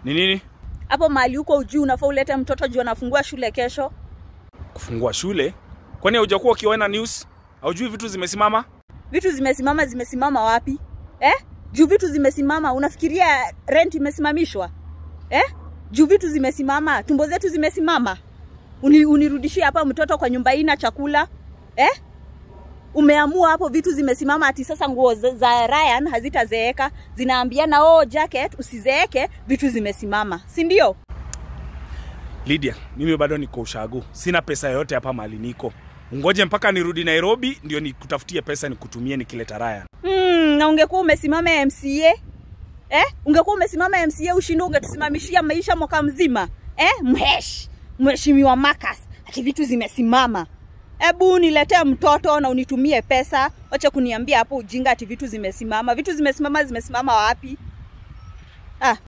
Ni nini? Hapo mahali huko ujuu unafaa ulete mtoto juu anafungua shule kesho. Kufungua shule? Kwani haujakuwa ukiona news? Haujui vitu zimesimama? Vitu zimesimama, zimesimama wapi eh? Juu vitu zimesimama, unafikiria rent imesimamishwa eh? Juu vitu zimesimama, tumbo zetu zimesimama, Uni, unirudishie hapa mtoto kwa nyumba ina chakula eh? Umeamua hapo vitu zimesimama, ati sasa nguo za, za Ryan hazitazeeka, zinaambiana oh, jacket usizeeke, vitu zimesimama, si ndio? Lydia, mimi bado niko ushago. Sina pesa yoyote hapa mahali niko. Ungoje mpaka nirudi Nairobi ndio nikutafutie pesa nikutumie nikileta Ryan. Hmm, na ungekuwa umesimama MCA eh? Ungekuwa umesimama MCA ushinde, ungetusimamishia maisha mwaka mzima eh? Mhesh, mheshimiwa Marcus, ati vitu zimesimama. Ebu niletee mtoto na unitumie pesa, wacha kuniambia hapo ujinga ati vitu zimesimama. Vitu zimesimama, zimesimama wapi? Ah.